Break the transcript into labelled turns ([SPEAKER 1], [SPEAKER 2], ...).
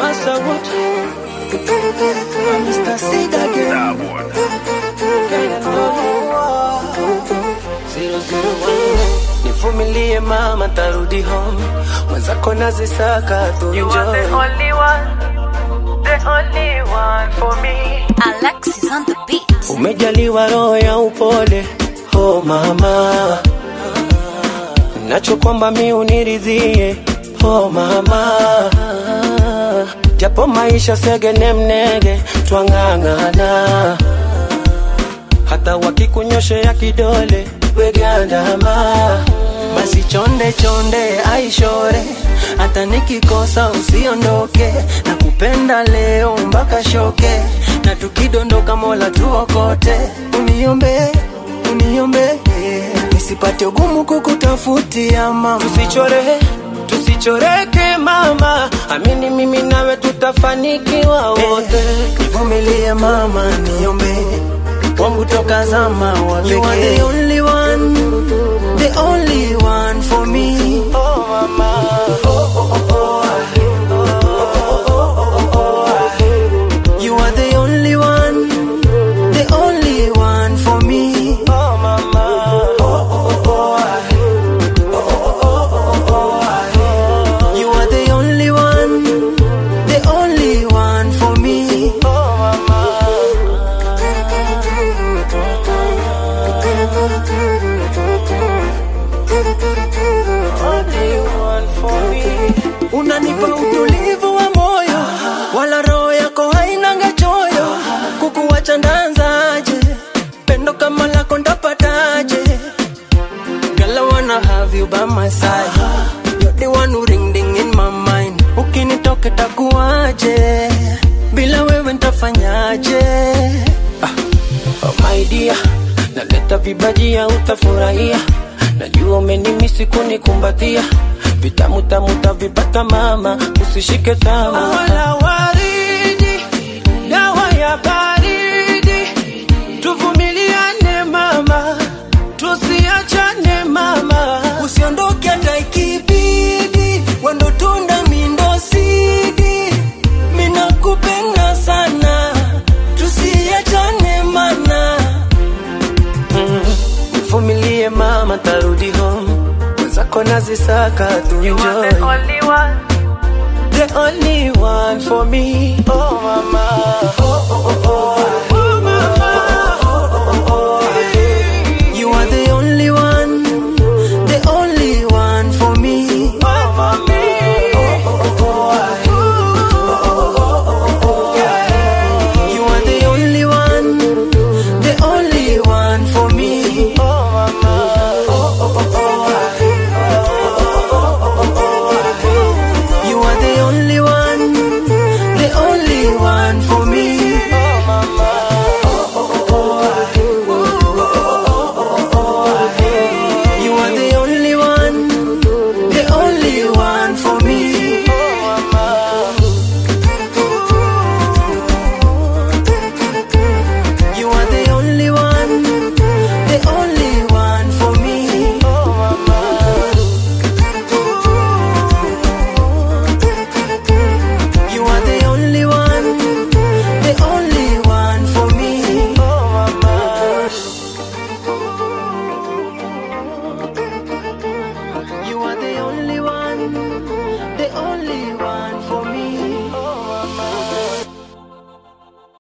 [SPEAKER 1] Masawood. Mr. Seed again. Kaya Zero zero one. Nivumilie mama, tarudi home. Mwenzako nazisaka tu
[SPEAKER 2] You are the
[SPEAKER 1] enjoy.
[SPEAKER 2] only one, the only one for me.
[SPEAKER 3] Alexis on the beat.
[SPEAKER 1] Umejaliwa roho ya upole, oh mama, nacho kwamba mi uniridhie, oh mama, japo maisha segene mnege, twang'ang'ana, hata wakikunyoshea kidole wegandama, basi chonde chonde aishore, hata nikikosa usiondoke, nakupenda leo mpaka shoke, na tukidondoka Mola tuokote, uniombe uniombe nisipate ugumu kukutafutia mama, tusichore tusichoreke mama, amini mimi nawe tutafanikiwa wote, nivumilie mama, niombe wangu toka zama wa pekee. You are the only one, the only one for me. Oh mama, oh oh oh oh. You are the only one, the only one for me. Oh mama, oh oh oh. You are the only one, the only one for me. Oh mama. Unanipa utulivu wa moyo, wala roho yako hainanga choyo. Kukuwacha ndanzaje? Pendo kama lako ndapataje? Girl, I wanna have you by my side. You're the one who ring ding in my mind. Ukinitoka takuwaje? Bila wewe ntafanyaje? Ah. Oh my dear, naleta vibajia utafurahia. Najua umenimisi kunikumbatia, vitamu tamu tavipata mama, usishike tamu. Wala waridi, dawa ya baridi, tuvumiliane mama, tusiachane mama, usiondoke hata ikibidi, wendo tunda mindo sidi, mina kupenda sana, tusiachane mana Nivumilie mama, tarudi home. Mwenzako nazisaka tu
[SPEAKER 2] You are
[SPEAKER 1] enjoy.
[SPEAKER 2] the only one,
[SPEAKER 1] The only one for me. Oh mama, oh oh oh oh.